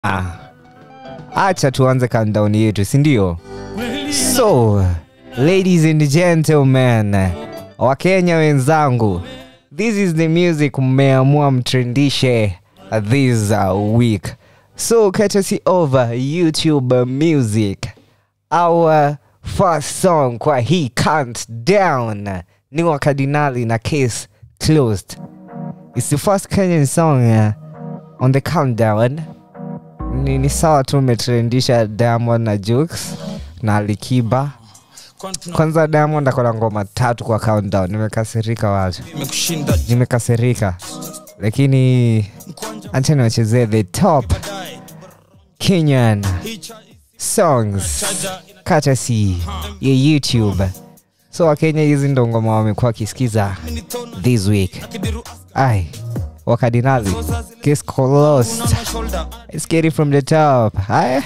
Ah, acha tuanze countdown yetu si ndio so ladies and gentlemen wakenya wenzangu this is the music mmeamua mtrendishe this uh, week so courtesy over youtube music our first song kwa hii countdown ni wa kardinali na case closed it's the first kenyan song uh, on the countdown ni, ni sawa tu umetrendisha diamond na jukes na alikiba kwanza diamond akona ngoma tatu kwa countdown nimekasirika watu imekushinda nimekasirika lakini acha niwachezee the top kenyan songs courtesy ya youtube so wakenya hizi ndo ngoma wamekuwa wakisikiza this week ai wakadinali case closed let's get it from the top haya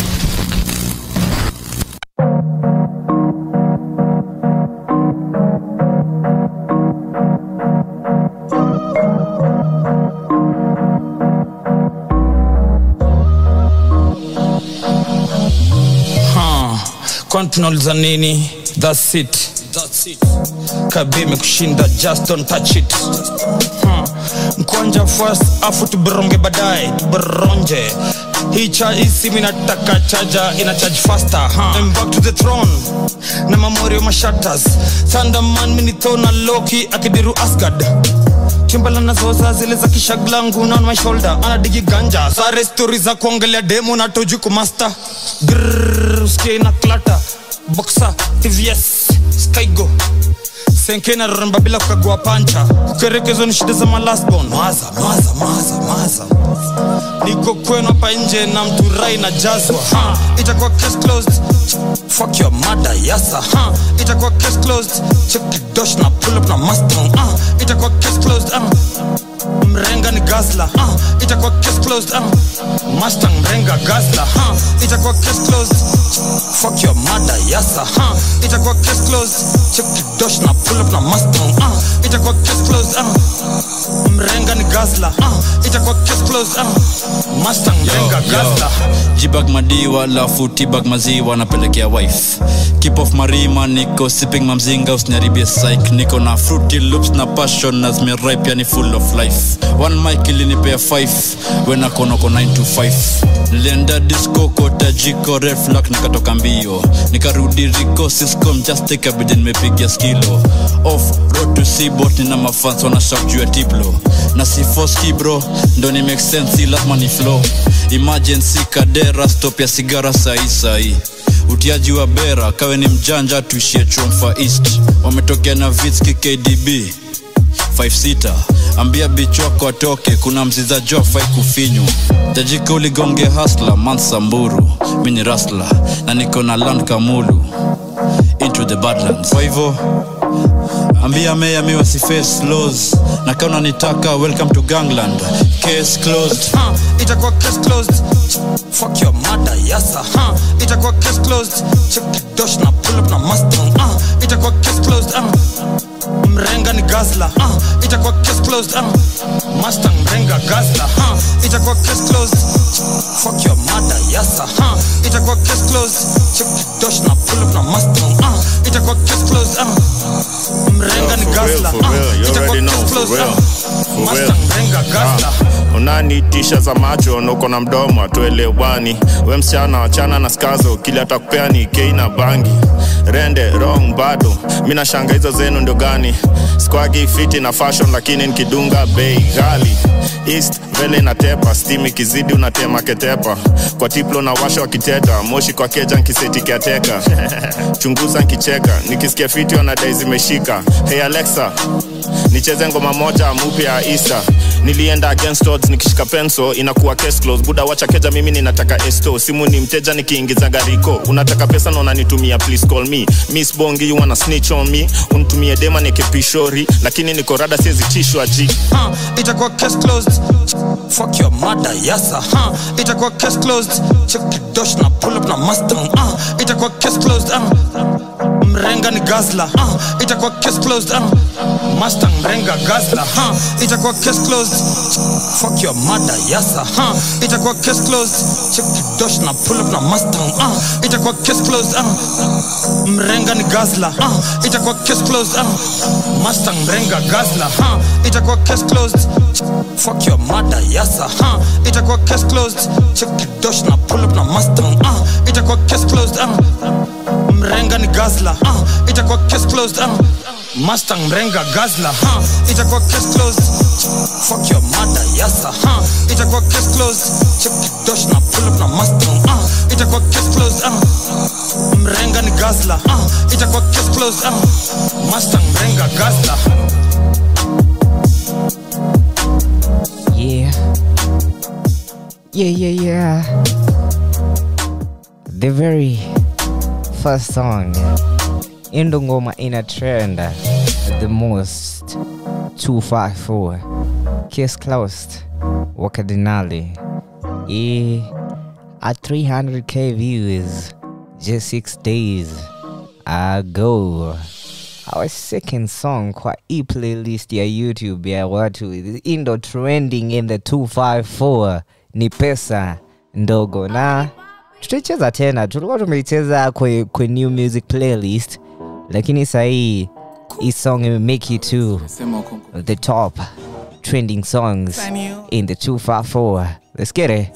kwani tunauliza nini thats it kabi imekushinda just don't touch it huh. mkwanja first afu tuberonge baadaye tuberonje hii cha isimi nataka chaja ina charge faster huh. I'm back to the throne na mamorio mashatas thunderman minithona loki akidiru asgard chimbala nazoza zile za kishaglangu na on my shoulder anadigi ganja sare stori za kuongelea demo na toju kumasta Grrrr, usikie na klata boxa tvs skygo senke na ramba bila kukagua pancha kukerekezo ni shida za malasbon maza maza maza maza niko kwenu hapa nje na mturai na jazwa ha, itakuwa case closed fuck your mother yasa ha, itakuwa case closed check kidosh na pull up na mustang ah, itakuwa case closed ah. mrenga ni gazla ah, itakuwa case closed ah. mustang mrenga gazla ha, itakuwa case closed fuck your mother yasa ha, itakuwa case closed check kidosh na pull up na mustang ah, itakuwa case closed ah. mrenga ni gazla ah, itakuwa case closed ah. mustang mrenga gazla jibag madiwa lafu tibag maziwa napelekea wife keep off marima niko sipping mamzinga usiniharibie psych niko na fruity loops na passion na zimeripe yani full of life one mic ilinipea 5 wenakonoko 9 to 5 nilienda disco kota jiko reflak nikatoka mbio nikarudi riko siscom just take a bid nimepigia skilo off road to seabot nina mafans wanashak juu ya tiplo na sifoski bro ndo ni make sense si lazima ni flow emergency kadera stop ya sigara sahi sahi utiaji wa bera kawe ni mjanja tuishie chomfa east wametokea na vitski kdb 56 ambia bichi wako atoke kuna mziza jo fai kufinywa tajika uligonge hasla mansamburu mi ni rasla na niko na land kamulu into the badlands kwa hivyo ambia meya mi wasiface laws na kama unanitaka welcome to gangland case closed huh, itakuwa case closed fuck your mother yasa huh, itakuwa case closed check kidosh na pull up na mustang uh, itakuwa case closed uh, mrenga ni gazla uh, itakuwa case closed uh, mustang mrenga gazla uh, itakuwa case closed fuck your mother yasa huh, itakuwa case closed check kidosh na pull up na mustang uh, itakuwa case closed uh, mrenga ni for real, gazla for real. You itakuwa already know, case for closed real. uh, For real. mustang mrenga gazla Ah, unanitisha za macho nuko na mdomo atuelewani we msichana wachana na skazo kili atakupea ni kei na bangi rende wrong bado mi nashanga hizo zenu ndio gani squagi fiti na fashion lakini nikidunga bei ghali east mbele inatepa stim ikizidi unatema ketepa kwa tiplo na washa wakiteta moshi kwa keja nkiseti kiateka chunguza nkicheka nikisikia fiti wanadai zimeshika hey alexa nicheze ngoma moja mpya ya isa nilienda against odds nikishika penso inakuwa case close buda wacha keja mimi ninataka esto simu ni mteja nikiingiza gariko unataka pesa na unanitumia please call me miss bongi you wanna snitch on me unitumie dema nikipishori lakini niko rada siezi tishwa ji huh, itakuwa case closed fuck your mother yasa huh, itakuwa case closed check kidosh na pull up na mustang uh, itakuwa case closed uh, mrenga ni gazla uh, itakuwa case closed uh, mustang mrenga gazla huh? itakuwa case closed fuck your mother yasa huh? itakuwa case closed check kidosh na pull up na mustang uh? itakuwa case closed uh? mrenga ni gazla uh? itakuwa case closed uh? mustang mrenga gazla huh? itakuwa case closed fuck your mother yasa huh? itakuwa case closed check kidosh na pull up na mustang uh? itakuwa case closed uh? mrenga ni gazla uh? itakuwa case closed uh? mustang mrenga gazla uh? itakuwa case closed fuck your mother yasa huh? itakuwa case closed check kidosh na pull up na mustang uh? itakuwa case closed uh? mrenga ni gazla uh? itakuwa case closed uh? mustang mrenga gazla Yeah. Yeah, yeah, yeah. The very first song in the ngoma in a trend the most 254 Kiss Closed Wakadinali e at 300k views just six days ago our second song kwa hii playlist ya youtube ya watu indo trending in the 254 ni pesa ndogo na tutaicheza tena tulikuwa tumeicheza kwe, kwe new music playlist lakini sahii hii song imemake it to the top trending songs in the 254 let's get it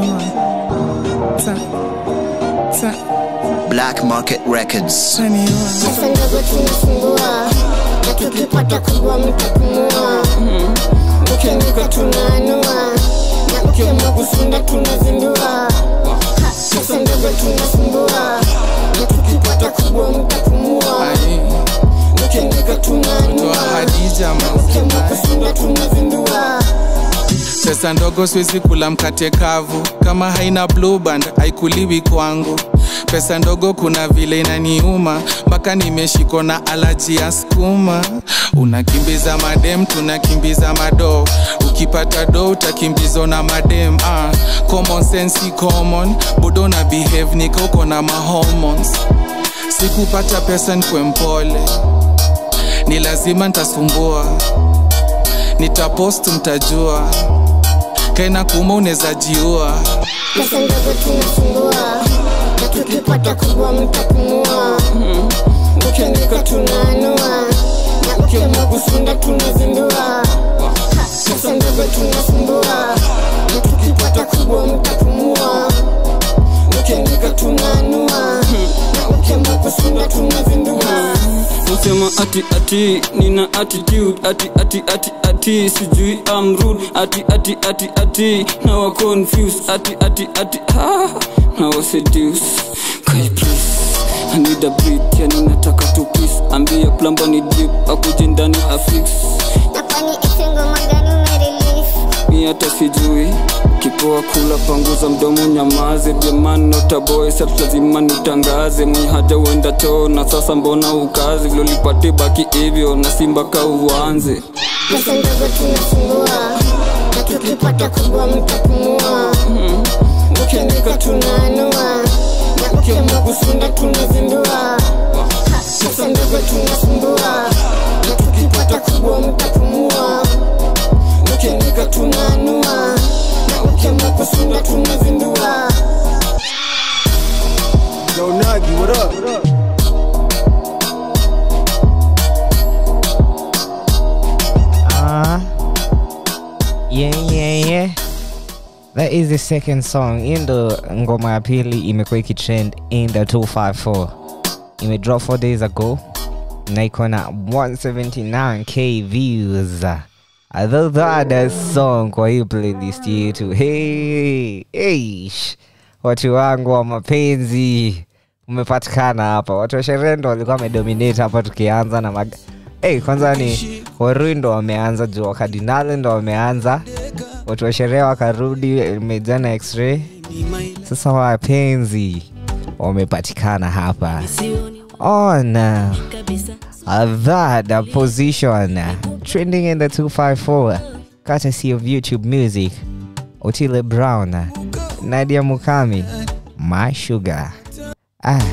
Black Market Records. Pesa ndogo tunasumbua na tukipata kubwa mtapumua ukiandika tunaanua na ukiamua kusunda tunazindua Ha, pesa ndogo tunasumbua na tukipata kubwa mtapumua ukiandika tunaanua na ukiamua kusunda tunazindua pesa ndogo siwezi kula mkate kavu kama haina blue band haikuliwi kwangu pesa ndogo kuna vile inaniuma mpaka nimeshikwa na alaji ya skuma unakimbiza madem tunakimbiza mado ukipata do utakimbizwa na madem ah. common sense si common bodo na behave nikauko na mahormones sikupata pesa nkwe mpole ni lazima ntasumbua nitapost mtajua kaina kuma unaweza jiua pesa ndogo tunasumbua na tukipata kubwa mtapumua ukiandika tunaanua na ukiamua kusunda tunazindua Ha, pesa ndogo tunasumbua na tukipata kubwa mtapumua ukiandika tunaanua na ukiamua kusunda tunazindua Usema ati ati nina attitude ati ati ati ati sijui I'm rude ati ati ati ati now I confused ati ati ati ah now I seduce Kai please I need a beat yani nataka tu peace ambia plumber ni deep akuje ndani afix na kwani ite ngoma gani umerelease mi hata sijui kipoa kula panguza mdomo nyamaze jamani notaboy sat lazima nitangaze mwenye haja uenda choo na sasa mbona ukazi vilolipate baki hivyo na simba ka uanze pesa ndogo tunasumbua na tukipata kubwa mtapumua ukiandika tunaanua na ukiamua kusunda tunazindua Ha, pesa ndogo tunasumbua na tukipata kubwa mtapumua ukiandika tunaanua na ukiamua kusunda tunazindua Ah, yeah, yeah, yeah. That is the second song in the ngoma ya pili imekuwa ikitrend in the 254 imedrop 4 days ago na iko na 179k views although that song kwa hii playlist yetu hey, hey, sh- watu wangu wa mapenzi umepatikana hapa watu wa sherehe ndo walikuwa wamedominate hapa tukianza na mag hey, kwanza ni Warui ndo wameanza juu wakadinali ndo wameanza watu wa sherehe wakarudi mejana x-ray sasa wapenzi wamepatikana hapa on uh, that uh, position uh, trending in the 254 courtesy of youtube music otile brown uh, nadia mukami my sugar ah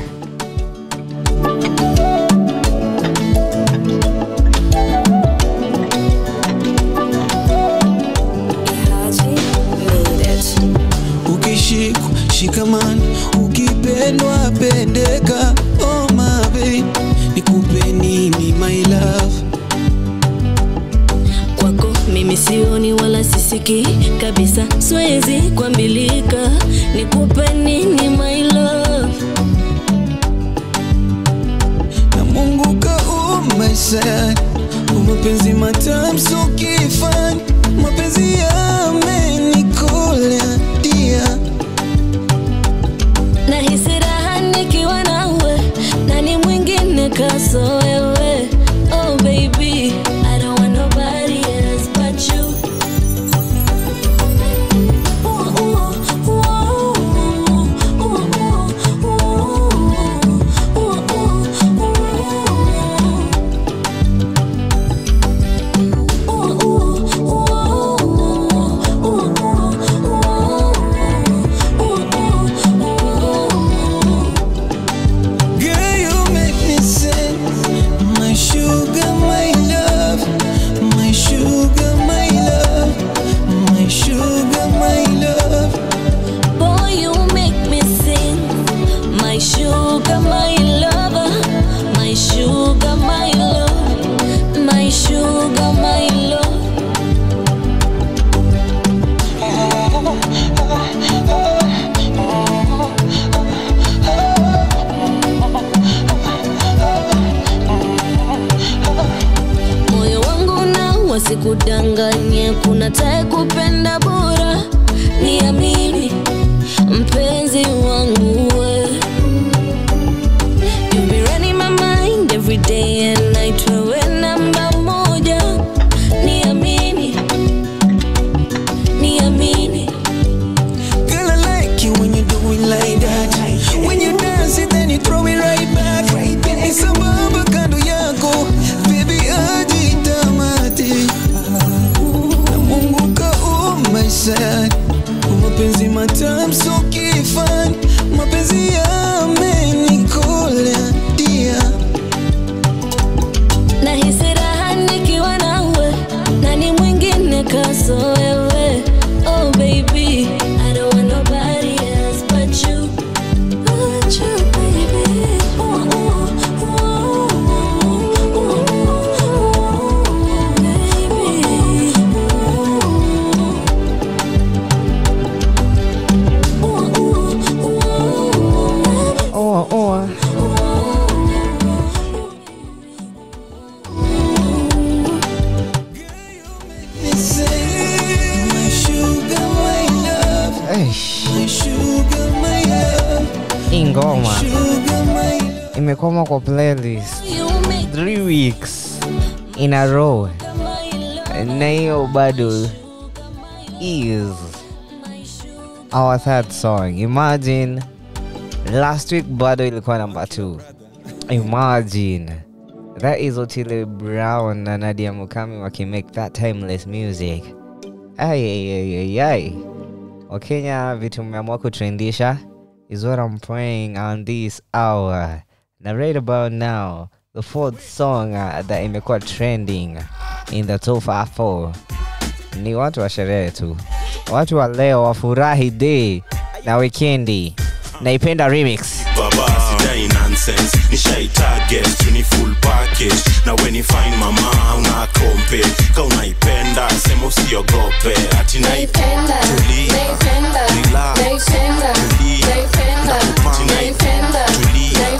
yako shikamani ukipendwa pendeka oh my babe nikupe nini my love kwako mimi sioni wala sisiki kabisa siwezi kuambilika nikupe nini my love na mungu kaumaisha mapenzi matamu so kifani mapenzi yamenikola dia nahisi raha nikiwa nawe nani mwingine kaso wewe oh baby I don't want nobody else but you Girl, you make me sing. My sugar, my love. My sugar, my love. My sugar, my love. Boy, you make me sing. My sugar, my lover. My sugar, my love. My sugar, my love. moyo wangu na wasikudanganye kuna tae kupenda bora niamini mpenzi wangu we You be running my mind every day and night wewe namba moja niamini niamini Girl, I like you when you do it like that. When you dance it, then you throw it right back. Ni sambamba kando yako, baby ajitamati. Na Mungu kaumaisha mapenzi matamu so kifani, mapenzi yamenikola dia. nahisi raha nikiwa nawe nani mwingine kaso wewe oh baby I don't want nobody else but you but you baby ooh, ooh, ooh, ooh, baby Oh, oh. Me say, my sugar, my love. Eish, My sugar, my love. hii ngoma Sugar, my love. imekoma kwa playlist you make three weeks in a row my love na hiyo bado is our third song imagine last week bado ilikuwa number two imagine that is otile brown na nadia mukami wakimake that timeless music ayayayay wakenya vitu mmeamua kutrendisha is what i'm praying on this hour na right about now the fourth song uh, that imekuwa trending in the top 4 ni watu wa sherehe tu watu wa leo wafurahi day na wikendi naipenda remix baba sidai nonsense nishai target ni full package na when you find mama una kompe ka unaipenda sema usiogope ati naipenda tulia relax tulia nakupanga tulia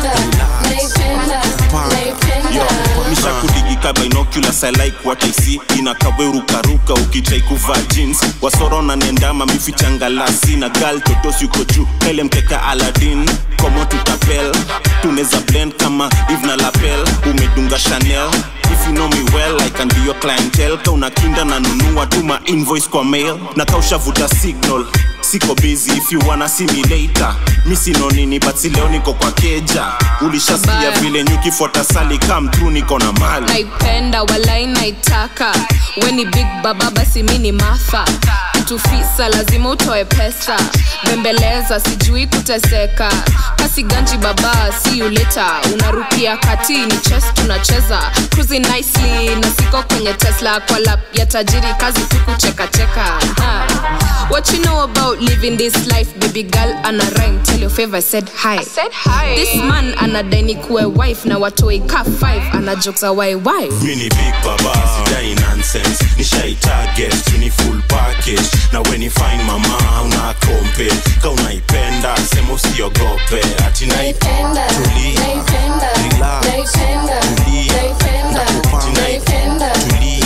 misha kudigika binoculars i like what i see inakawerukaruka ukitrai kuvaa jeans wasoro na nendama mifichangalasi na gal totos yuko juu ele mkeka aladin komo tutapel tuneza blend kama eve na lapel umedunga chanel if you know me well i can be your clientele ka unakinda na nunua tuma invoice kwa mail na kaushavuta signal siko busy if you wanna see me later mi sino nini but si leo niko kwa keja ulishasikia Bye. vile nyukifuata sali come through niko na mali naipenda walai naitaka weni big baba basi mi ni mafa tufisa lazima utoe pesa bembeleza sijui kuteseka kasi ganji baba see you later unarukia kati ni chess tunacheza cruising nicely na siko kwenye tesla kwa lap ya tajiri kazi tu kuchekacheka Ha. what you know about living this life baby girl ana rhyme tell your favor I said hi. I said hi this man anadaini kuwe wife na watoi ka 5 ana jokes za why why mini big baba sidai nonsense nishai target tuni full package na when you find mama una kompe ka unaipenda sema usiogope ati naipenda tuli relax tuli ati naipenda tuli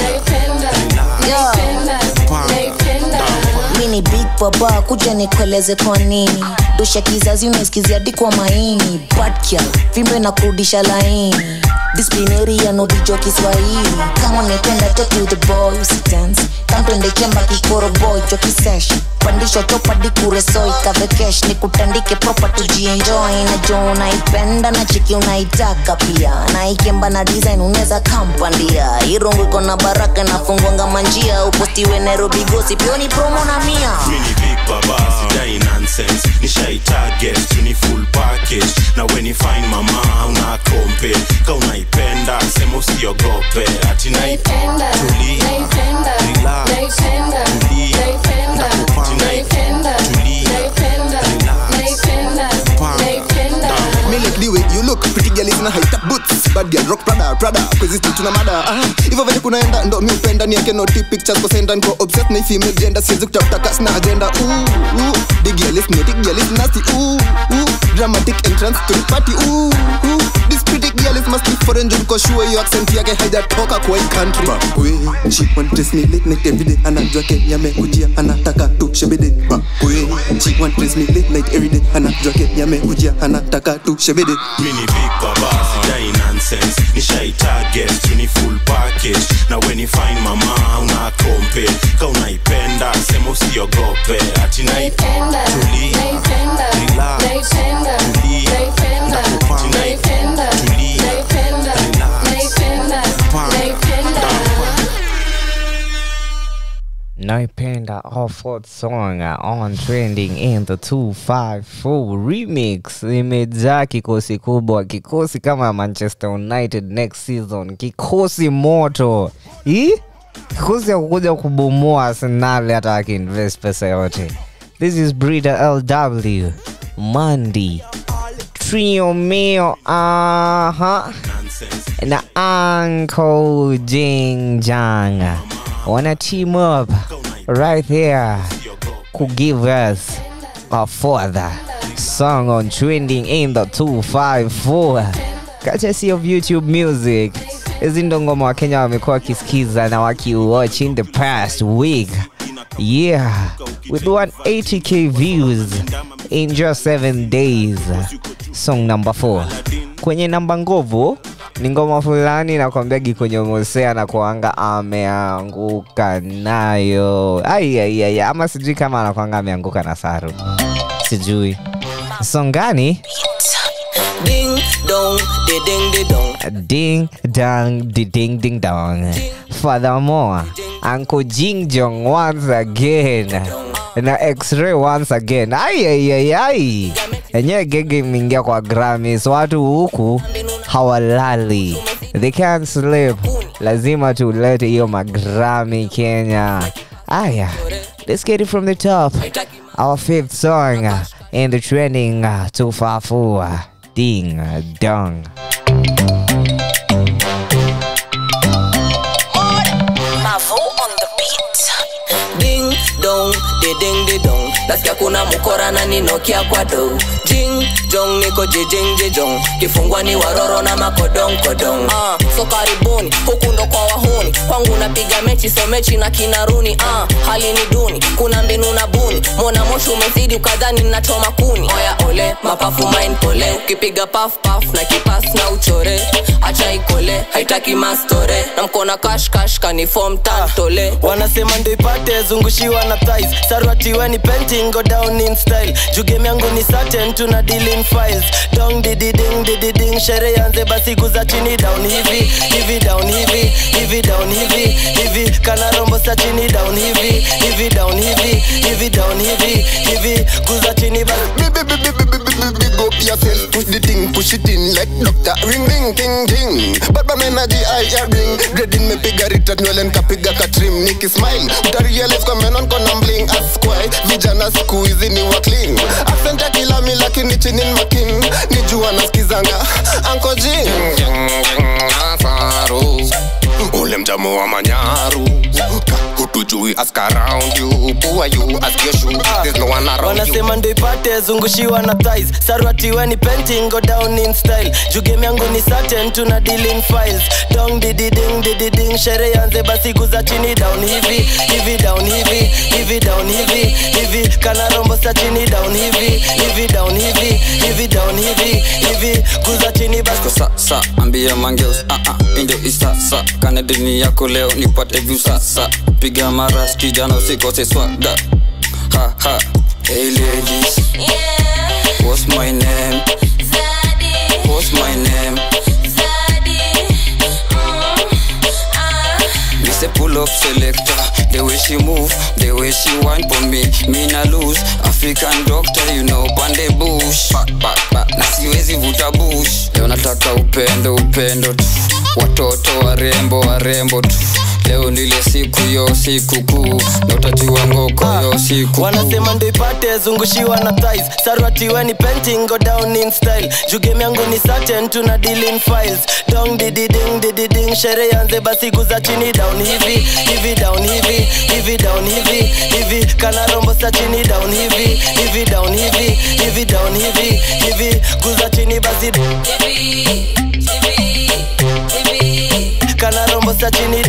mini big baba kuja nikueleze kwa nini dosha kizazi unasikizia dikwa maini badkia vimbe na kurudisha laini disiplineri ya nodijo kiswahili kama unapenda take you the boy usitance kamtwende chemba kikoro boy jokisesh pandisho chopadi kuresoi kavekesh ni kutandike proper tujienjoy najo unaipenda na chiki unaitaka pia naikemba na design unaweza kampandia irungu iko na baraka nafungwanga manjia upostiwe nairobi gosi pioni promo na mia mini big baba sidai nonsense nishai target tuni full package na when you find mama una kompe ka unaipenda sema usiogope ati naipenda tuli relax tuli ati naipenda tuli Me like the way you look pretty girl is na high top boots bad girl rock prada prada kwezi still tuna mada ah hivyo vile kunaenda ndo mi upenda ni yake noti pictures kwa senda niko obsessed na hii female gender siwezi kutafuta kasi na agenda ooh ooh the girl is naughty girl is nasty ooh ooh dramatic entrance to the party ooh ooh this pretty girl is must be foreign juu niko sure hiyo accent yake haijatoka kwa hii country we she want dress me late night every day anajua Kenya amekujia anataka tu shebede we she want dress me late night every day anajua Kenya amekujia anataka tu shebede mini big baba sidai nonsense nishai target tuni full package na when you find mama una kompe ka unaipenda sema usiogope ati naipenda tuli relax tuli ati naipenda tuli naipenda Offord song on trending in the 254 remix imejaa kikosi kubwa kikosi kama manchester united next season kikosi moto Ih? kikosi ya kukuja kubomoa arsenal hata akiinvest pesa yote this is breeder lw mandi trio mio aha na uncle jingjang wanna team up right here could give us a further song on trending in the 254 courtesy of youtube music hizi ndo ngoma wakenya wamekuwa wakisikiza na wakiwatch in the past week yeah with 180k views in just 7 days song number 4 kwenye namba nguvu ni ngoma fulani nakwambiagi kwenye mosea na kuanga ameanguka nayo aiaiai ama sijui kama anakwanga ameanguka na saru sijui songani Ding dong, de ding de dong. ding dang di ding ding dong furthermore uncle jing jong once again na x-ray once again aiaiaiai enyewe gege imeingia kwa gramis watu huku hawalali they can't sleep lazima tulete hiyo magrami kenya aya let's get it from the top our fifth song uh, in the trending uh, 254 ding dong Mavo on the beat. Ding dong, de ding de dong. Nasikia kuna mukora na ninokia kwa do. Jing jong niko jijing jijong. Kifungwa ni waroro na makodong kodong. Ah, so karibuni huku ndo kwa wahuni. Kwangu napiga mechi so mechi na kinaruni. Ah, hali ni duni, kuna mbinu na buni. Mona moshi umezidi ukadhani nachoma kuni. Oya ole, mapafu main pole. Ukipiga paf paf na kipas na uchore. Acha ikole, haitaki mastore. Na mkona kash kash kanifom tantole. wanasema ndo ipate zungushiwa na thighs sarwati weni painting go down in style juu game yangu ni certain tuna deal in files dong didi ding didi ding sherehe anze basi kuza chini down hivi hivi down hivi hivi down hivi hivi kana rombo sa chini down hivi hivi down hivi hivi down hivi hivi kuza chini basi Big up yourself, push the thing, push it in like doctor. Ring ring ting ting. Baba energy I ring. Dreading me piga rita nywele nikapiga katrim. Niki smile, utarealize kwa menon kona bling. Askwai, vijana siku hizi ni wa clean. Accent ya kila mi lakini chini ni making. Nijua nasikizanga Uncle Jing. Nasaru. Ule mjamu wa manyaru. Hutujui ask around you. Who are you? Ask your shoe. There's no one around you. wanasema ndo ipate zungushiwa na thighs sarwatiweni painting go down in style juu game yangu ni certain tuna deal in files dong didi ding didi ding sherehe anze basi kuza chini down hivi hivi down hivi hivi down hivi hivi kana rombo sa chini down hivi hivi down hivi hivi down hivi hivi kuza chini basi Ko sa sa ambia mangeus ah ah indio isasa kana dini yako leo nipate view sasa piga maras kijana usikose swaga ha ha hey ladies what's my name what's my name Me say pull up selector The way she move, the way she whine for me Me na lose, African doctor you know Pande bush, pa, pa, pa Na siwezi vuta bush Leo nataka upendo, upendo tu Watoto warembo, warembo tu Leo ndile siku yo siku kuu Na utajua ngoko yo siku wanasema ndo ipate zungushiwa na thighs sarwatiweni painting go down in style juu game yangu ni certain tuna deal in files dong didi ding didi ding sherehe anze basi kuza chini down hivi hivi down hivi hivi down hivi hivi kana rombo sa chini down hivi hivi down hivi hivi down hivi hivi kuza chini basi kana rombo sa chini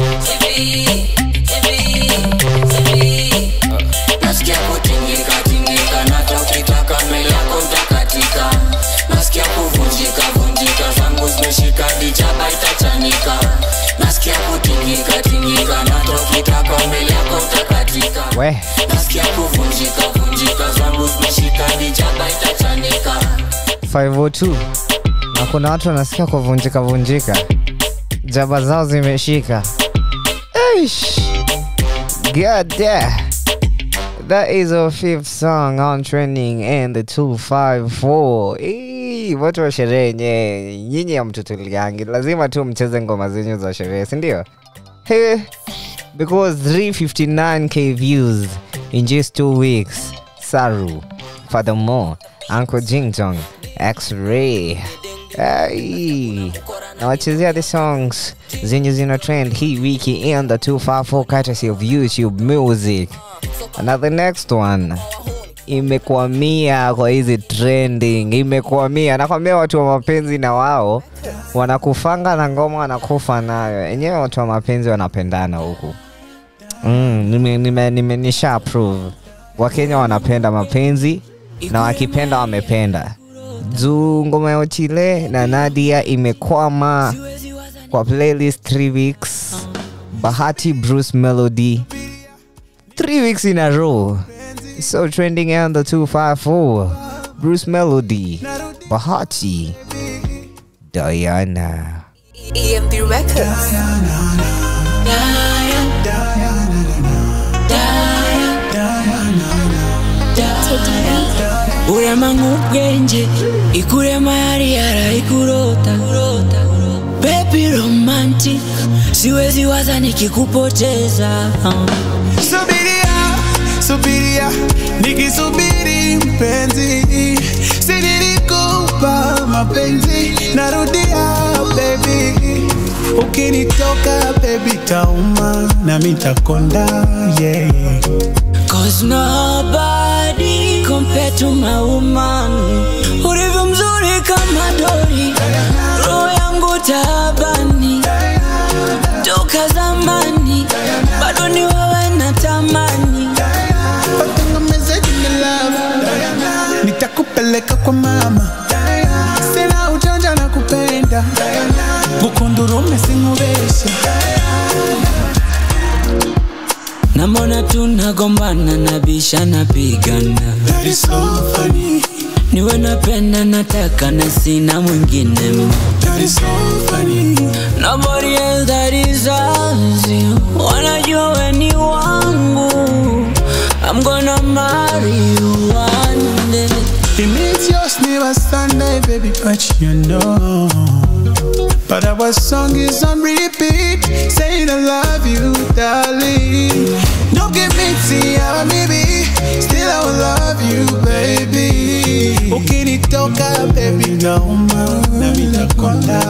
nasikia kutingika tingika nata ukitaka mbele yako ntakatika nasikia kuvunjika vunjika zangu zimeshika dijaba itachanika nasikia kutingika tingika nata ukitaka mbele yako ntakatika we nasikia kuvunjika vunjika zangu zimeshika dijaba itachanika 502 na kuna watu wanasikia kuvunjika vunjika jaba zao zimeshika Eish. God damn. That is our fifth song on trending and the 254. Eee, watu wa sherehe nye nyinyi ya mtutuliangi lazima tu mcheze ngoma zenyu za sherehe sindio hey, because 359k views in just two weeks saru furthermore uncle jingjong x-ray Hey. nawachezea the songs zenye zina trend hii wiki in the 254 courtesy of youtube music na the next one imekwamia kwa hizi trending imekwamia nakwambia watu wa mapenzi na wao wanakufanga na ngoma wanakufa nayo enyewe watu wa mapenzi wanapendana huku mm, nime, nime, nime nisha approve wakenya wanapenda mapenzi na wakipenda wamependa juu ngoma ya Ochile na Nadia imekwama kwa playlist 3 weeks. Bahati Bruce Melody 3 weeks in a row. So trending on the 254. Bruce Melody, Bahati, Diana. EMP Records. urema nk'ubwenge ikurema yari yarayikurota baby romantic siwezi waza nikikupoteza subiria subiria nikisubiri mpenzi sinilikupa mapenzi narudia bebi ukinitoka bebi tauma na mitakonda yeah. Cause nobody compared to my woman Ulivyo mzuri kama dori Roho yangu taabani Toka zamani Bado ni wewe natamani Watengemeze jina love nitakupeleka kwa mama sina ujanja na kupenda bukundurume singubeshe Namona tunagombana nabisha napigana That is so funny. niwe napenda nataka na sina mwingine That is so funny. Nobody else that deserves you wanajua we ni wangu I'm gonna marry you one day It means yours never Sunday, baby, but you know. But our song is on repeat, saying I love you, darling. Don't give me tea, maybe. Still I will love you, baby. Ukinitoka, baby, nauma, na nitakonda.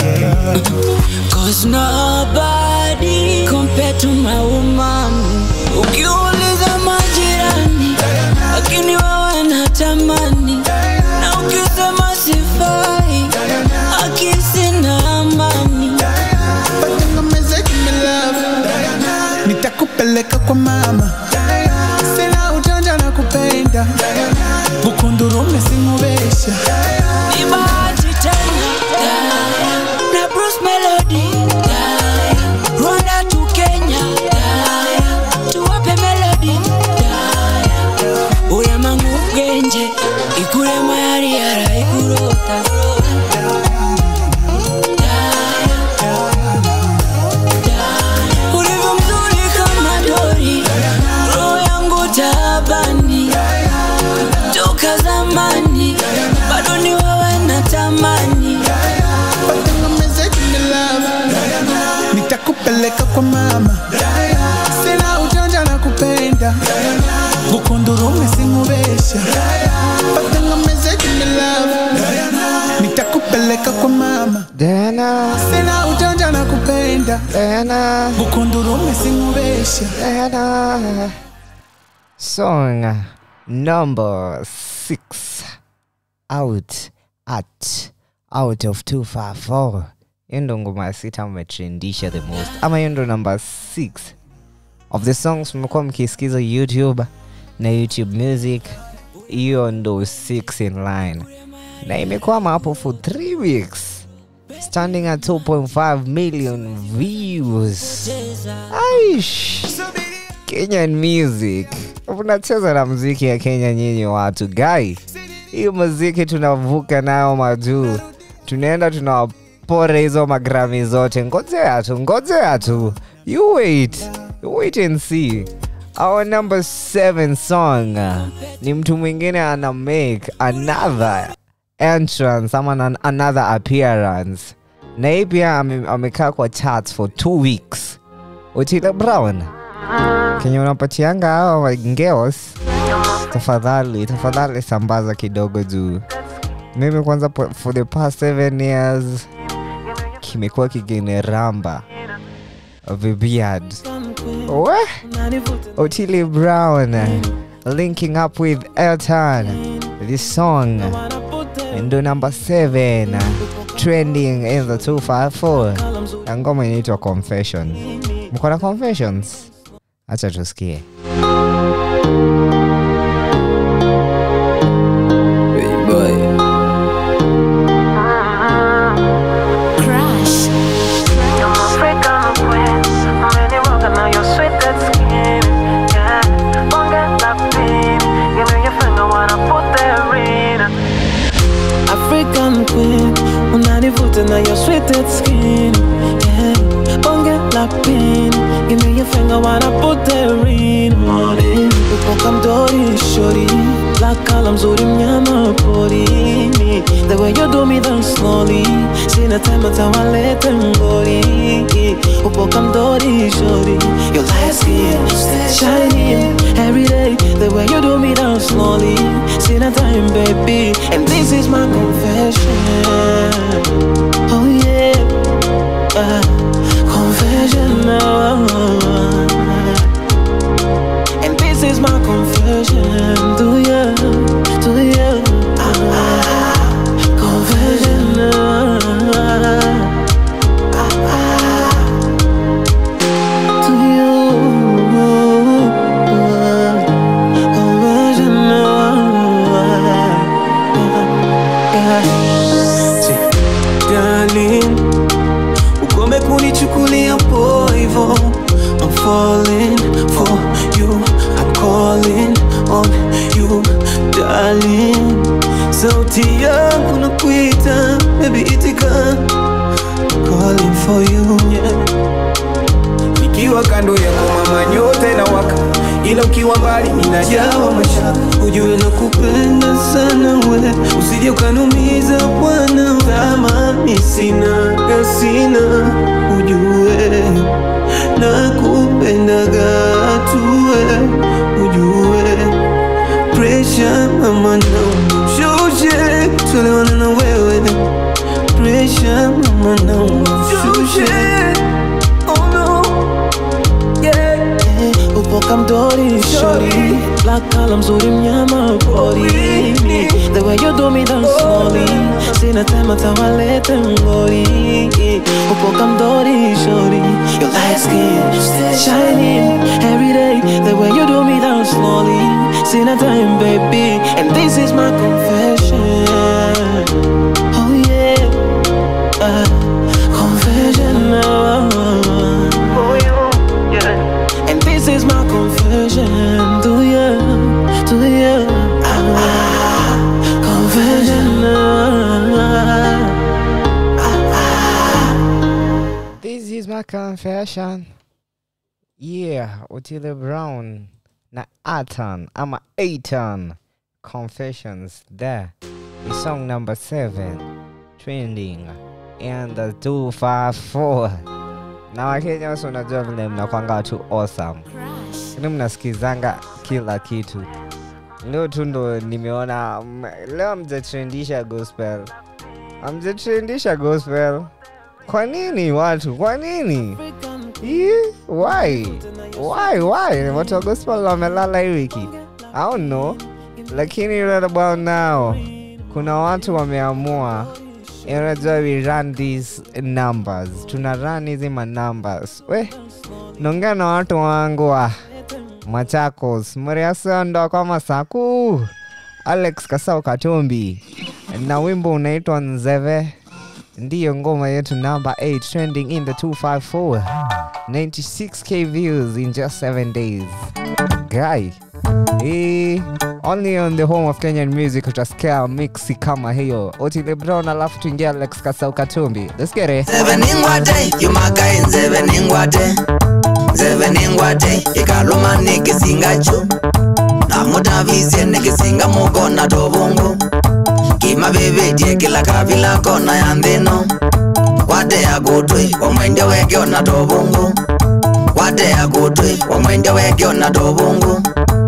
Cause nobody compared to my woman Ukiuliza majirani Lakini wewe natamani Na ukisema sifai Akisi na amani Patengameze kimi love. Nitakupeleka kwa mama. Sina ujanja na kupenda. Bukundurume simubesha. Ni bahati tena Na Bruce Melody Rwanda to Kenya Tuwape melody Uya mangu genje Ikure mayari yara ikurota Ulivyo mzuri kama dori Roho yangu tabani Toka zamani Bado ni wewe natamani Patengameze kimi love. Nitakupeleka kwa mama. Sina ujanja na kupenda. Bukundurume simubesha. Patengameze kimi love. Nitakupeleka kwa mama. Diana. Sina ujanja na kupenda. Diana. Bukundurume simubesha. Diana. Song number six out at out of 254 hiyo ndo ngoma ya sita umetrendisha the most ama hiyo ndo number 6 of the songs mmekuwa mkisikiza youtube na youtube music hiyo ndo 6 in line na imekwama hapo for 3 weeks standing at 2.5 million views aish kenyan music unacheza na mziki ya kenya nyinyi watu gai hiyo muziki tunavuka nayo majuu tunaenda tunawapora hizo magrami zote ngojea tu ngojea tu you wait you wait and see our number seven song ni mtu mwingine ana make another entrance ama an- another appearance na hii pia ame- amekaa kwa charts for two weeks otile brown kenye unapatianga hawa girls tafadhali tafadhali sambaza kidogo juu mimi kwanza po- for the past seven years kimekuwa kikiniramba vibeard we otili brown linking up with elton this song ndo number 7 trending in the 254 na ngoma inaitwa confession mko na confessions acha tusikie Crash. African queen, unanivuta na your sweeted skin. Yeah, bonge la pin, give me your finger when I put the ring on it. Upoka mdori shori, black color mzuri mnyama porini. The way you do me down slowly, sina time atawalete ngori. Upoka mdori shori, your light skin shining every day. The way you do me down slowly, sina time baby, and this is my confession. Oh yeah, uh, confession now. And this is my confession to you, to you. Confession now. To you. Confession now. Darling, ukome kunichukulia poa hivo I'm falling for you I'm calling on you darling sauti yangu nakuita baby itika calling for you yeah. nikiwa kando yako mama nyote na waka ila ukiwa mbali ninajawa mashaka ujue nakupenda sana we usije ukanumiza bwana tamani sina gasina ujue nakupendaga tuwe ujue presha mama naumshushe tuelewana na wewe presha mama naumshushe oh no yeah upoka mdori shori black color mzuri mnyama pori the way you do me dance slowly sina tema tawalete ngori upoka mdori shori your light skin still shining every day the way you do me dance slowly sina time baby and this is my confession oh yeah uh, confession uh, oh yeah and this is my confession to you, to you. Ah, confession. This is my confession. Yeah, Otile Brown na Atan ama Aitan Confessions there. Is song number seven trending and the 254 na Wakenya wasi unajua vile mnakwanga tu awesome, ni mnasikizanga kila kitu. Leo tu ndo nimeona mm, leo mjatrendisha gospel, amjatrendisha gospel. Kwa nini watu? Kwa nini? Ii, Why? Why? Why? Watu wa gospel wamelala hii wiki. I don't know. Lakini right about now kuna watu wameamua unajua we run these numbers tuna run hizi ma numbers we naongea na watu wangu wa machakos mriasondo kwa masaku alex kasau katumbi na wimbo unaitwa nzeve ndiyo ngoma yetu number 8 trending in the 254 96k views in just 7 days guy Eh, only on the home of kenyan music utasikia mixi kama hiyo otile brown alafu tuingia alex kasau katumbi let's get it nzeve ningwate yumakai nzeve ningwate nzeve ningwate ikaluma nikisingachu namutavisye nikisinga mukona tovungu kimavivitie kila kavila kona ya nthino wate ya kutwi wamwende wekiona tovungu wate ya kutwi wamwende wekiona tovungu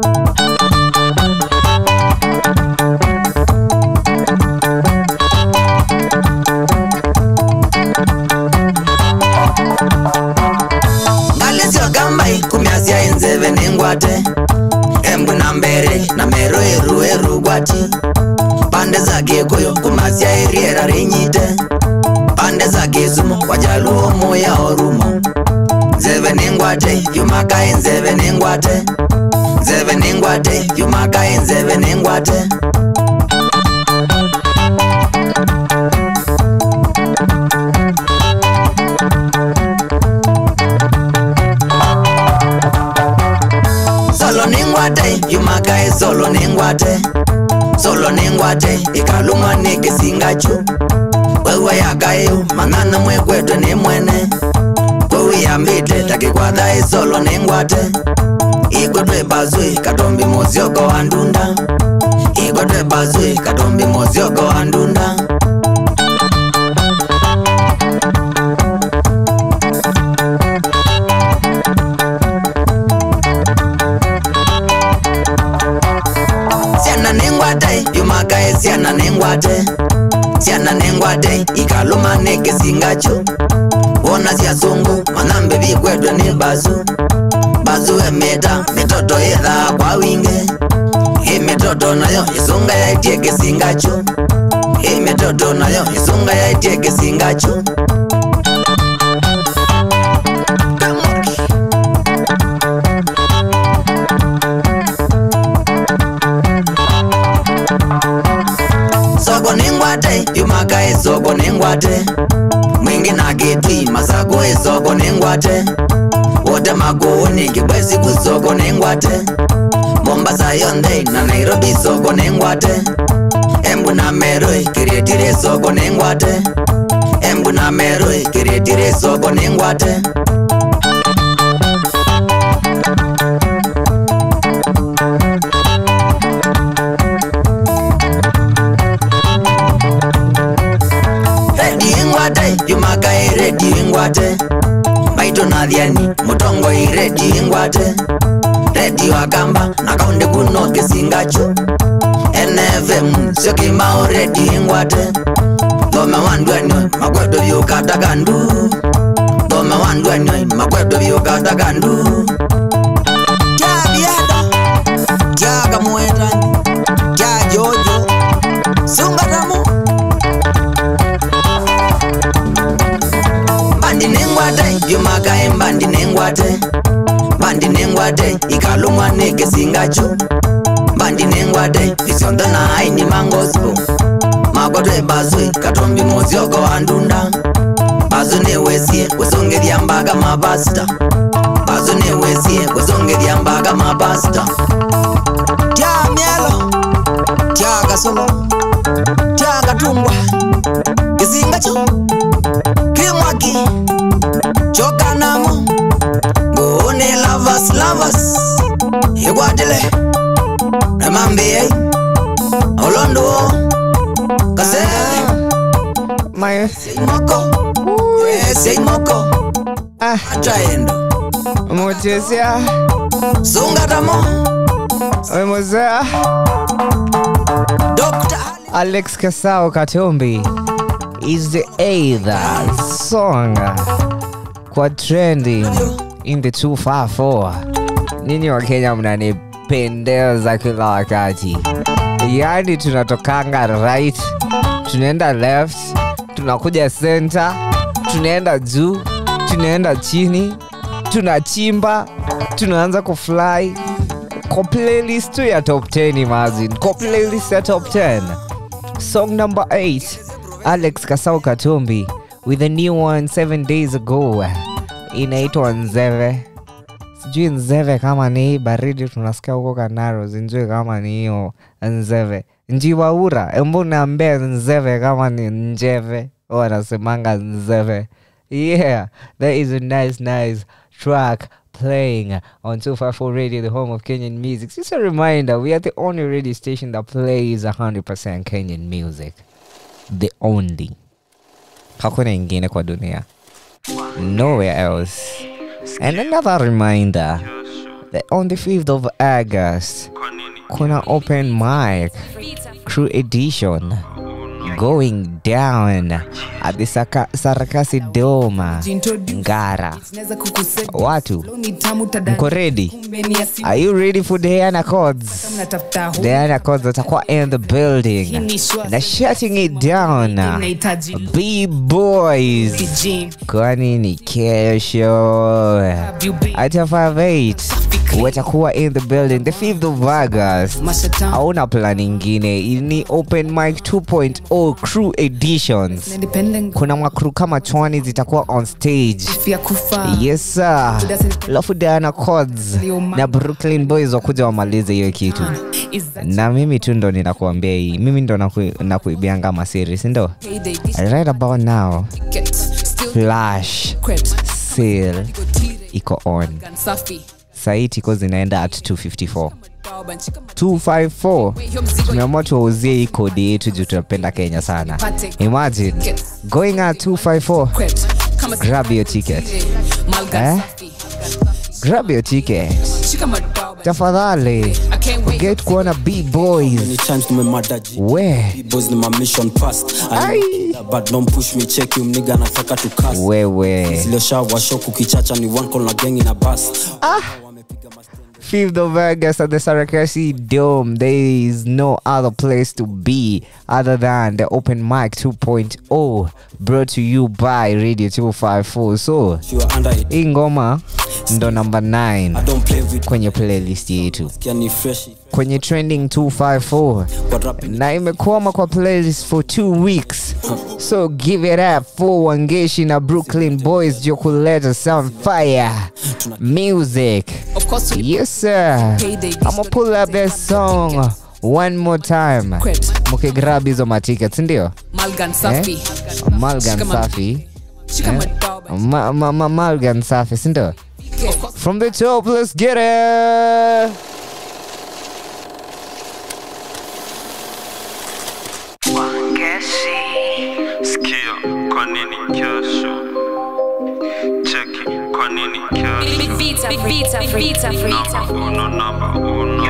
ngalisyo kambai kumyasya inzeve ningwate embwe na mbere na mero eru eru gwati pande za gikuyu kumasya iriera rinyite pande za kisumu wajaluo muya orumo nzeve ningwate yumakai nzeve ningwate nzeve ningwate yumakai nzeve ningwate solo ningwate yumakai solo ningwate solo ningwate ikalumwa nikisingachu wewe yakayu mang'ana mwekwetwe ni mwene kwewiyambite takikwatha isolo ningwate ikwetwe bazwi katombi musyoko wa ndunda ikwetwe bazwi katombi musyoko wa ndunda syana ningwate yumakae syana ningwate syana ningwate ikaluma nikisingachu wona syasungu manambe vikwetwe ni bazu bazu emita mitoto ithaa kwa wingi hii mitoto nayo isunga yaitie kisingachu hii mitoto nayo isunga yaitie kisingachu soko ningwate yumakae soko ningwate mwingi na kitwi masako isoko ningwate wote makuuni kibwezi kusoko ningwate mombasa yonthe na nairobi soko ningwate embu na meroi kiretire soko nengwate embuna meroi kiretire soko nengwate redi ingwate jumakai redi ingwate maito nathiani mutongoi redi ingwate redi wakamba nakaunde kuno kisingacho nfm syokimao redi ingwate thome wandwenyo makwedo vyukatakandu thome wandwenyo makwedo vyukatakandu tyabiada tyakamuetani tyajojo sungatamu mbandi nengwate jumakai mbandi nengwate mbandi nengwate ikalumwa nekesingacho mbandi nengwate isiontho na aini mangospo makwatwe baswe katombi muzioko wa ndunda bazo newesie kusongethia mbaga mapasta bazo newesie kusongethia mbaga mapasta tya mielo tya kasolo tya katungwa kisingacho kimwaki chokanamo ngone lavas lavas ikwatile namambie olondo kase My seimoko seimoko achaendo Motesia sungatamo Wemozea Alex Kasao Katombi is the either song kwa trending in the 254 nyinyi wa Kenya mnanipendeza kila wakati yaani tunatokanga right tunaenda left tunakuja center tunaenda juu tunaenda chini tunachimba tunaanza kufly kwa playlist tu ya top 10 imagine kwa playlist ya top 10 song number 8 alex kasau katumbi with a new one 7 days ago inaitwa nzeve sijui nzeve kama ni hii baridi tunasikia huko kanaro zinjui kama ni hiyo nzeve njiwaura embu naambia nzeve kama ni njeve wanasemanga nzeve yeah that is a nice nice track playing on 254 radio the home of kenyan music just a reminder we are the only radio station that plays 100% kenyan music the only hakuna ingine kwa dunia nowhere else and another reminder that on the 5th of august kuna open mic crew edition going down at the Saka, sarakasi doma ngara watu mko ready are you ready for the Diana Codes Diana Codes atakuwa in the building na shutting it down b-boys kwani ni kesho ata 58 watakuwa in the building the 5th of august hauna plan ingine ni open mic 2.0 crew editions kuna makru kama chwani zitakuwa on stage yes sir alafu diana cods na brooklyn boys wakuja wamalize hiyo kitu na mimi tu ndo ninakuambia hii mimi ndo naku- nakuibianga masiri sindo right about now flash sale iko on sahii tiko zinaenda at 254 254 tumeamua tuwauzie hii kodi yetu juu tunapenda kenya sana imagine going at 254 grab your ticket eh? grab your ticket tafadhali get kuona b-boys we boys ni my mission past I but don't push me check you mniga nataka to cast wewe zilioshawa show kukichacha ni one call na gang na bus 5th of August at the Sarakasi Dome. There is no other place to be other than the Open Mic 2.0 brought to you by Radio 254. So, hii ngoma ndo number 9 kwenye playlist yetu yani fresh kwenye trending 254 na imekwama kwa playlist for two weeks so give it up for wangeshi na brooklyn boys juu kuleta some fire music yes sir i'ma pull up that song one more time mkigrab hizo maticket sindio Malgan safi. malgan Shika ma- safi Shika Eh? madoba. Ma- ma- ma- malgan safi sindio from the top let's get it Sikia, kwa nini kesho? Cheki, kwa nini kesho? Vita, vita, vita, vita. Uno, namba uno.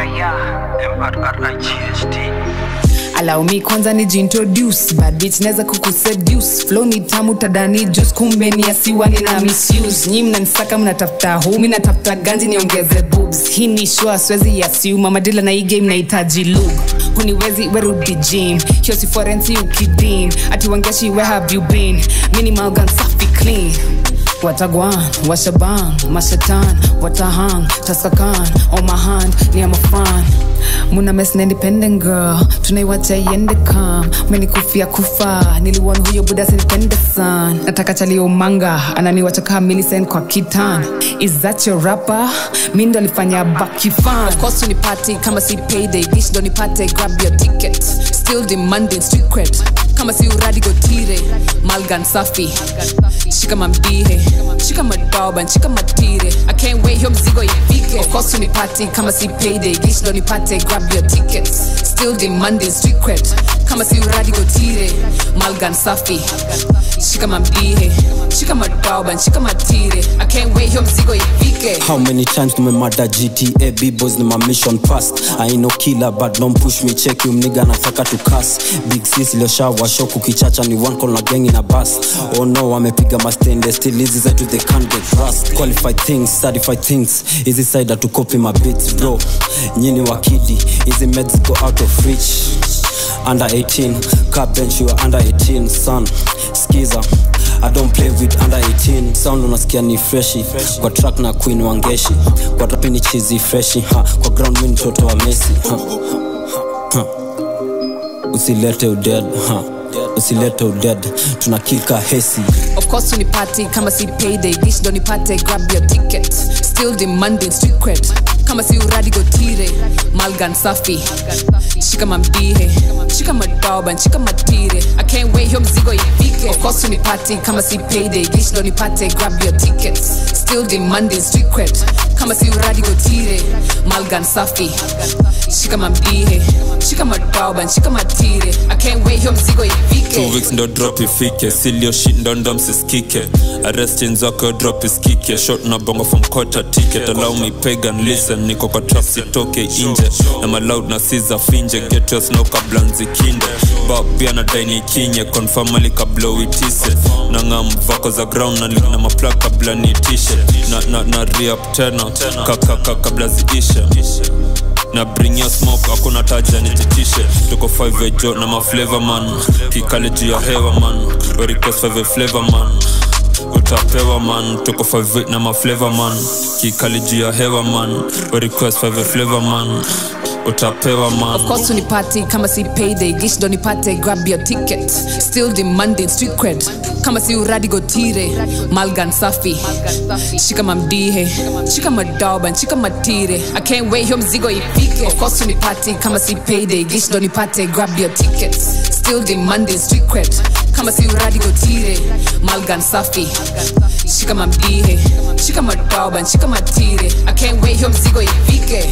M-R-R-I-G-H-T. allow me kwanza ni jintroduce bad bitch naweza kukuseduce flow ni tamu tadani juice kumbe ni asiwa nina misuse nyi mnanisaka mnatafuta hu mi natafuta ganji niongeze boobs hii ni shua siwezi yasiuma madila na hii game nahitaji lube huniwezi werudi gym hiyo si forensi ukidim ati wangeshi where have you been minimal gun safi clean watagwan washaban mashatan watahang tasakan on my hand ni am a fan muna mes na independent girl tunaiwacha iende kam menikufia kufa niliwon huyo buda sinipende san nataka chalio manga ananiwacha kaa milisen kwa kitan is that your rapper mi ndo alifanya bakifan Of course unipate kama si payday dish ndo nipate grab your ticket still demanding street cred kama si uradi gotire malgan safi shika mamdihe shika madoba shika matire i can't wait hiyo mzigo ifike of course unipate kama si payday dish ndo nipate grab your ticket still demanding street cred kama si uradi gotire malgan safi shika mamdihe shika madoba shika matire i can't wait hiyo mzigo ifike How many times tumemada GTA B-boys ni my mission past I ain't no killer but don't push me check you mniga nataka to cuss Big sis iliyoshawa shock ukichacha ni one call na gang in a bus Oh no wamepiga mastende still hizi zetu they can't get rust Qualified things, certified things Hizi side to copy my beats bro Nyini wakidi, hizi meds go out of reach Under 18, car bench you are under 18 son Skiza I don't play with under 18 sound unasikia ni freshi kwa track na queen wangeshi kwa rapi ni chizi freshi ha. kwa ground mi mtoto wa mesi ha. Ha. usilete uded ha. usilete uded tunakika hesi of course unipate kama si payday dish ndo nipate grab your ticket still demanding street cred kama si uradi gotire malgan safi shika mamdihe shika madoba shika matire i can't wait hiyo mzigo ifike of course unipate kama si payday dish ndo nipate grab your ticket still demanding street cred kama si uradi gotire malgan safi shika mamdihe shika madoba shika matire i can't wait hiyo mzigo ifike two weeks ndo drop ifike silio shit ndo ndo msiskike arrestin zako drop iskike shot na bongo from quarter ticket allow me pagan listen niko kwa trap sitoke inje na maloud na siza finje get your snow kabla nzikinde ba pia na daini kinye confirmally kabla uitise na ngam vako za ground na link na mapla kabla niitishe na, na, na re-up tena kakaka kabla ziishe na bring your smoke hakuna taja nititishe tuko 5 ejo na maflavor man kikale juu ya hewa man We request 5 flavor man utapewa man tuko 5 na maflavor man kikale juu ya hewa man We request 5 flavor man utapewa man Of course unipate kama si payday gish ndo nipate grab your ticket still demanding street cred kama si uradi gotire malgan safi shika mamdihe shika madoba shika matire i can't wait hiyo mzigo ifike of course unipate kama si payday gish ndo nipate grab your ticket still demanding street cred kama si uradi gotire malgan safi shika mamdihe shika madoba shika matire i can't wait hiyo mzigo ifike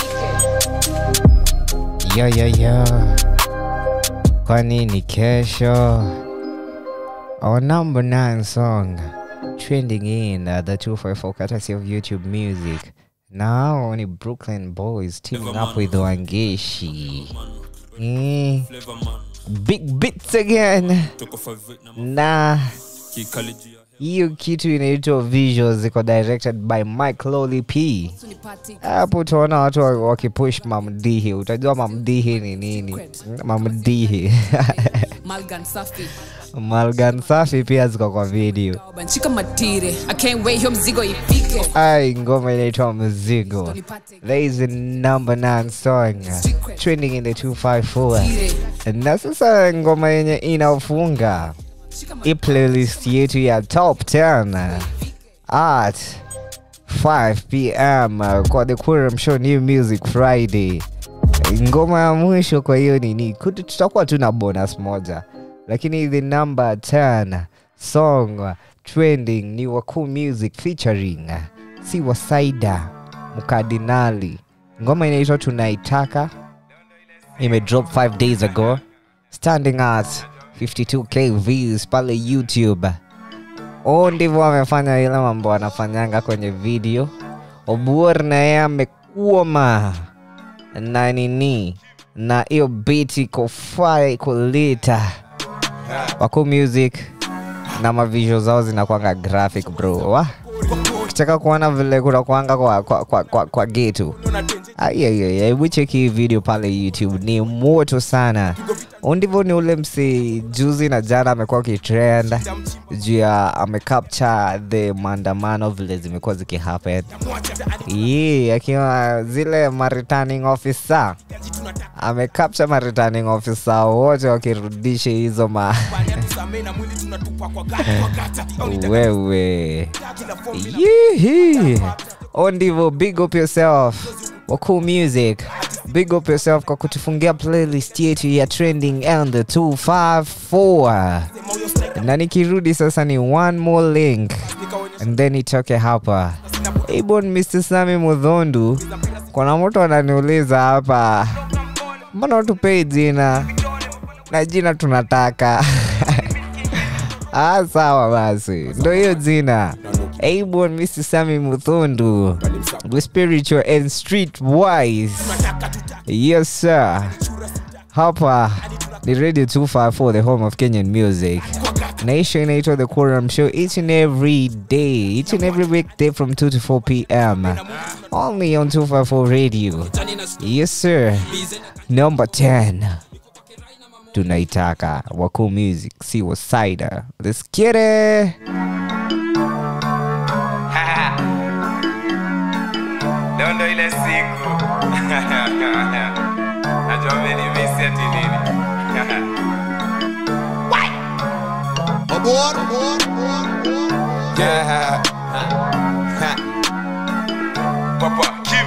yo yo yo kwani ni kesho our number nine song trending in uh, the 254 courtesy of youtube music now only brooklyn boys teaming up with wangeshi Eh, big bits again na kikale juu ya hiyo kitu inaitwa visuals ziko directed by mike lolly p hapo utaona watu wa- wakipush mamdihi utajua mamdihi ni nini mamdihi malgan safi malgan safi pia ziko kwa video banchika matire i can't wait hiyo mzigo ifike ai ngoma inaitwa mzigo there is a number nine song trending in the 254 na sasa ngoma yenye inafunga hii playlist yetu ya top 10 at 5 pm uh, kwa the Querum Show New Music Friday ngoma ya mwisho kwa hiyo nini kutu- tutakuwa tu na bonus moja lakini the number 10 song trending ni wakuu music featuring si wasaida mkardinali ngoma inaitwa tunaitaka imedrop 5 days ago standing at 52k views pale youtube o ndivyo amefanya ile mambo anafanyanga kwenye video obuor na yeye amekuoma na nini na hiyo beat iko fire iko lita wako music na mavisho zao zinakwanga graphic bro wa kitaka kuona vile kunakwanga kwa, kwa, kwa, kwa, kwa getu hebu cheki hii video pale youtube ni moto sana Huu ndivyo ni ule msi juzi na jana amekuwa kitrend juu ya amecapture the maandamano vile zimekuwa zikihappen yeah, akiwa zile ma returning officer amecapture ma returning officer wote wakirudisha hizo ma wewe Yihi. o ndivyo big up yourself wakuu music big up yourself kwa kutufungia playlist yetu ya trending and the 254 na nikirudi sasa ni one more link and then itoke hapa ibon mr sami mudhondu kuna mtu ananiuliza hapa mbona utupei jina na jina tunataka ah, sawa basi ndo hiyo jina Abon Mr. Sami Muthundu the spiritual and street wise yes sir hapa ni radio 254 the home of Kenyan music Nation inaitwa The Quorum Show each and every day, each and every weekday from 2 to 4 p.m. Only on 254 Radio. Yes, sir. Number 10. Tunaitaka Wakuu Music, si Wasaida. Let's get it. leo ndo ile siku najua menimisi ati nini Yeah. Papa Kim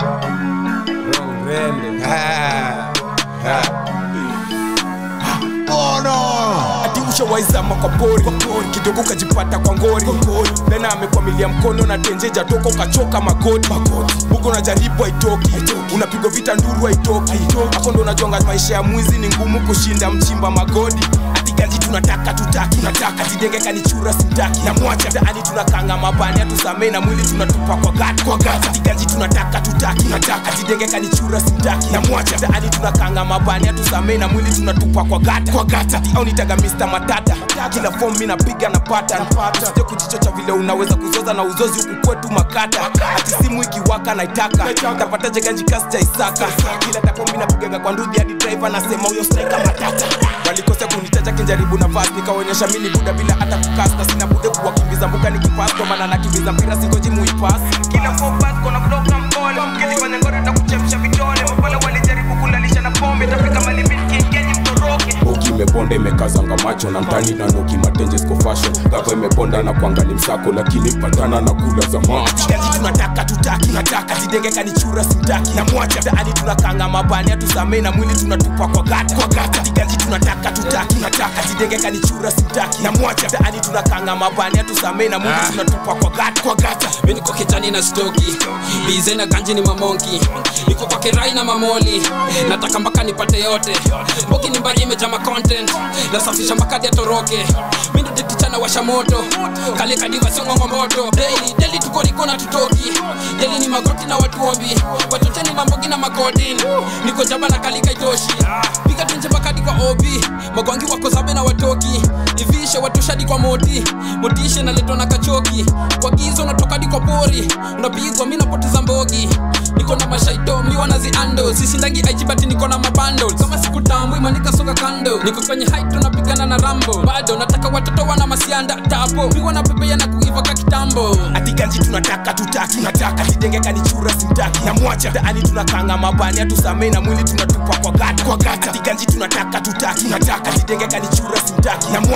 ati ushawaizama kwa pori kidogo ukajipata kwa ngori tena amekwamilia mkono na tenjeja toka ukachoka magoti huko unajaribu haitoki unapigwa vita nduru haitoki hapo ndo unajonga maisha ya mwizi ni ngumu kushinda mchimba magodi ati ganji tunataka tutaki tunataka jidenge kanichura sitaki na mwacha mtaani tunakanga mabani atusamee na mwili tunatupa kwa gati kwa gati ati ganji tunataka tutaki tunataka jidenge kanichura sitaki na mwacha mtaani tunakanga mabani atusamee na mwili tunatupa kwa gati kwa gati ati au nitaga Mr. Matata kila form mimi napiga na pattern usije kujichocha vile unaweza kuzoza na uzozi huku kwetu makata ati simu ikiwaka naitaka tapataje ganji kasi cha Isaka kila tapo mimi napiga kwa ndudhi hadi driver nasema huyo striker matata walikosea kunitaja kinjaribu na fast nikaonyesha mimi ni buda bila hata kukasta sina bude kuwakimbiza mbuka nikipass kwa maana nakimbiza mpira singoji muipass kila four pass kona kutoka mpole ukifanya ngoro takuchemsha vidole mapole walijaribu kulalisha na pombe tafika mali mimi kingenyi mtoroke Boki imeponda imekazanga macho na mtani na noki matenje siko fashion gava imeponda na kuangali msako lakini patana na kula za macho Gaji tunataka tutaki tunataka jidenge kanichura simtaki na mwacha mtaani tunakanga mabani atusamee na mwili tunatupa kwa gata kwa gata Gaji tunataka tutaki tunataka jidenge kanichura simtaki na mwacha mtaani tunakanga mabani atusamee na mwili tunatupa kwa gata kwa gata mi niko kijani na stoki bize na ganji ni mamonki niko kwa kirai na mamoli nataka mpaka nipate yote boki ni mbari imejaa ma content nasafisha makadi ya toroke mi ndo detichana washa moto kale kadiva song'ongo moto daily daily tuko niko na tutoki daily ni magoti na watuombi watocheni mambogi na magodin niko jaba na kalika itoshi piga tunje makadi kwa obi magwangi wako zabe na watoki ivishe watoshadi kwa moti motishe naletwa na kachoki kwa gizo natokadi kwa pori unapigwa mi napoteza mbogi niko na mashaito mi wanaziando sisindangi aijibati niko na mabando kama sikutambwi manika soka kando niko kwenye height tunapigana na rambo bado nataka watoto wana masianda tapo mi wanapepea na kuiva ka kitambo ati ganji tunataka tutaki tunataka jidenge kanichura simtaki na mwacha mtaani tunakanga mabani atusamee na mwili tunatupa kwa gata kwa gata ati ganji tunataka tutaki tunataka jidenge kanichura simtaki na mwacha mtaani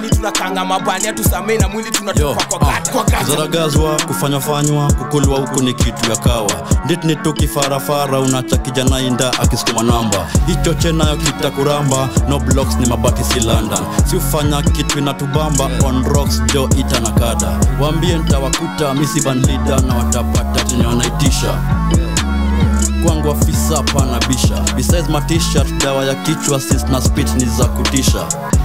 mtaani tunakanga mabani atusamei na mwili tunatupa kwa gati kwa gati zaragazwa kufanyafanywa kukulwa huku ni kitu ya kawa nditni tukifarafara unacha kijana inda akisukuma namba hicho chenayo kitakuramba no blocks ni mabati si london si ufanya kitu inatubamba on rocks jo ita na kada waambie ntawakuta misibanlida na watapata chenye wanaitisha kwangu afisa pana bisha besides my t-shirt dawa ya kichwa sis na spit ni za kutisha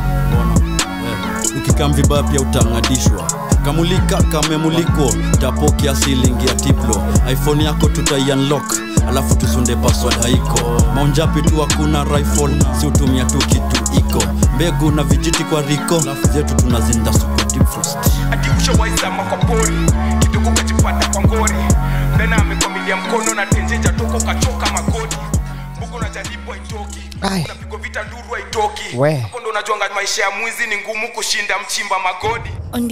ukikam vibaya pia utang'adishwa kamulika kamemuliko tapokea silingi ya tiplo iphone yako tutaiunlock alafu tusunde password haiko maunjapi tu hakuna rifle si utumia tu kitu iko mbegu na vijiti kwa riko zetu tunazinda super deep frost ati ushawaizama kwa pori kidogo ukajipata kwa ngori mdana amekwamilia mkono na tenjeja toko ukachoka magoti mbuku unajaribu haitoki unapigwa vita nduru haitoki We. hapo ndo unajuanga maisha ya mwizi ni ngumu kushinda mchimba magodi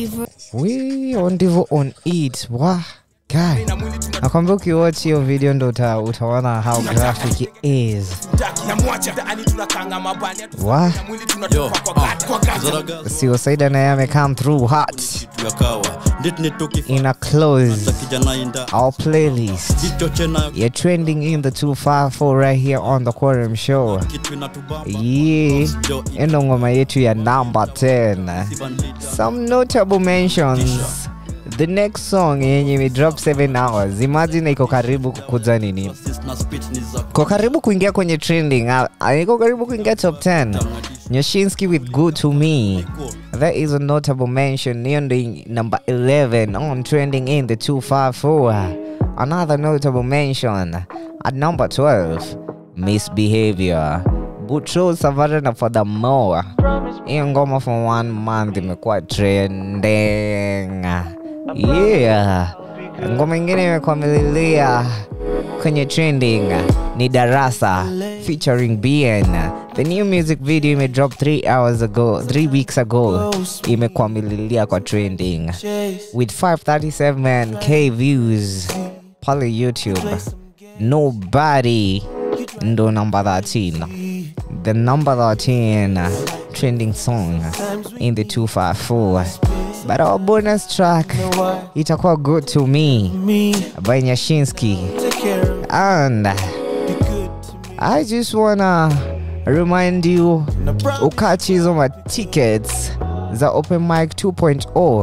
we ondivo on it wa guy nakwambia ukiwatch hiyo video ndo uta, utaona how graphic it is Taki na mwacha mtaani tunakanga mabani wa na mwili tunatupa kwa gati kwa gati sio saida naye amecome through hot ya kawa nditni in a close kijana inda our playlist hicho chenayo you're trending in the 254 right here on the quorum show yeah endo ngoma yetu ya number 10 some notable mentions the next song yenye imedrop 7 hours imagine iko karibu kukuza nini na spit ni za iko karibu kuingia kwenye trending ah, ah, iko karibu kuingia top 10 nyoshinsky with good to me that is a notable mention hiyo ndo in- number 11 on trending in the 254 another notable mention at number 12 misbehavior butro savarana for the more hiyo ngoma for one month imekuwa trending yeah ngoma ingine imekwamilia kwenye trending ni darasa featuring bn the new music video imedrop 3 hours ago 3 weeks ago imekwamililia kwa trending with 537k views pale youtube nobody ndo number 13 the number 13 trending song in the 254 but our bonus track itakuwa good to me by nyashinsky and i just wanna remind you ukachi hizo ma tickets za open mic 2.0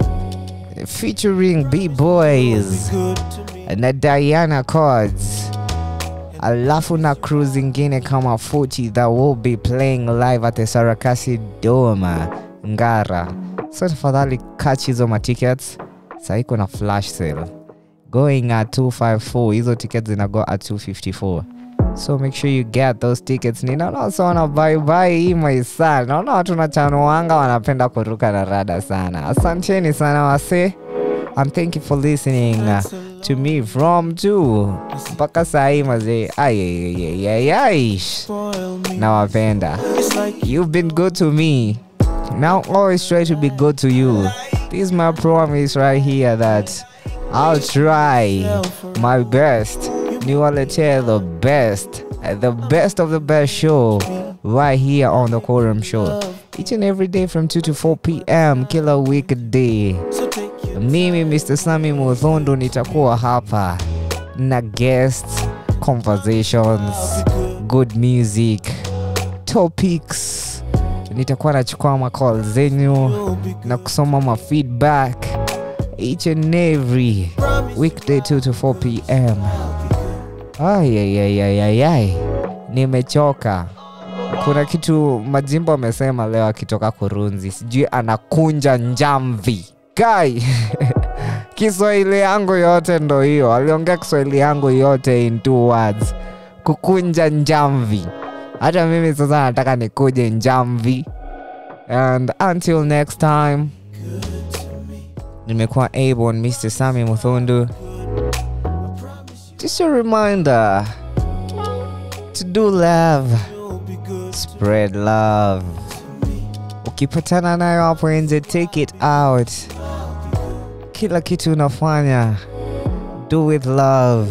featuring b-boys na diana cards alafu na crew zingine kama 40 that will be playing live at the sarakasi doma ngara so tafadhali catch hizo matickets saiko na flash sale going at 254 hizo tickets zinago at 254 so make sure you get those tickets ninaona sana baibai hii maisa naona watu nachanuanga wanapenda kuruka na rada sana asanteni sana wase and thank you for listening uh, to me from two mpaka sahii mazee ayayayayay nawapenda you've been good to me now always try to be good to you this is my promise right here that i'll try my best niwaletee the best the best of the best show right here on the quorum show each and every day from 2 to 4 p.m kila weekday mimi mr sami mudhondo nitakuwa hapa na guest conversations good music topics nitakuwa nachukua macall zenyu na kusoma ma feedback each and every weekday 2 to 4 pm ayayayayayay nimechoka kuna kitu majimbo amesema leo akitoka kurunzi sijui anakunja njamvi kai kiswahili yangu yote ndo hiyo aliongea kiswahili yangu yote in two words kukunja njamvi hata mimi sasa nataka nikuje njamvi and until next time nimekuwa abon mr sami muthundu just a reminder to do love spread love ukipatana nayo hapo nje take it out kila kitu unafanya do with love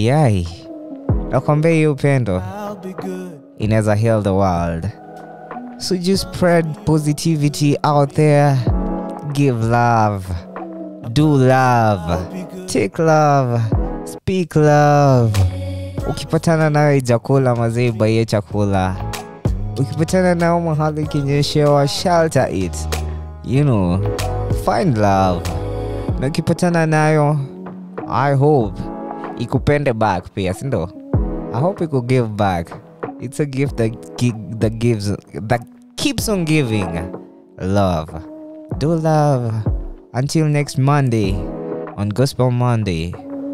ayayayayay nakwambia hiyo upendo inaweza heal the world So just spread positivity out there. Give love. Do love. Take love. Speak love. Ukipatana nayo chakula mazee baie chakula. Ukipatana nao mahali kinyeshewa shelter it. You know, find love. Na ukipatana nayo I hope ikupende back pia, si ndio? I hope it could give back. It's a gift that gi- that gives that keeps on giving. Love. Do love. Until next Monday on Gospel Monday.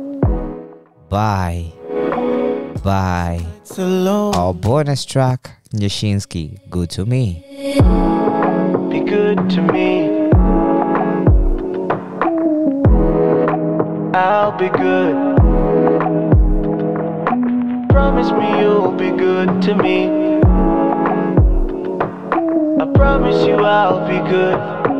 Bye. Bye. Our bonus track, Nyashinsky, Good to Me. Be good to me. I'll be good. Promise me you'll be good to me. I promise you I'll be good.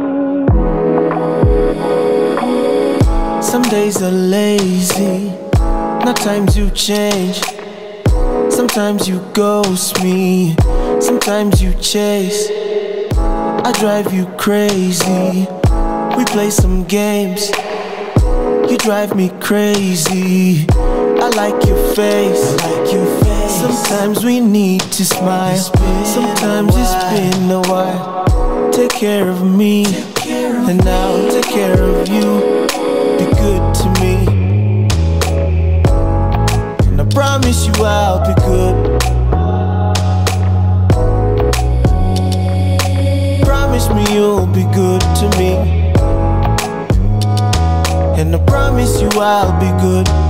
Some days are lazy, not times you change. Sometimes you ghost me, sometimes you chase. I drive you crazy. We play some games. You drive me crazy. I like your face. like your face. Sometimes we need to smile. Sometimes it's been a while. Take care of me, and I'll take care of you. Be good to me, and I promise you I'll be good. Promise me you'll be good to me. And I promise you I'll be good.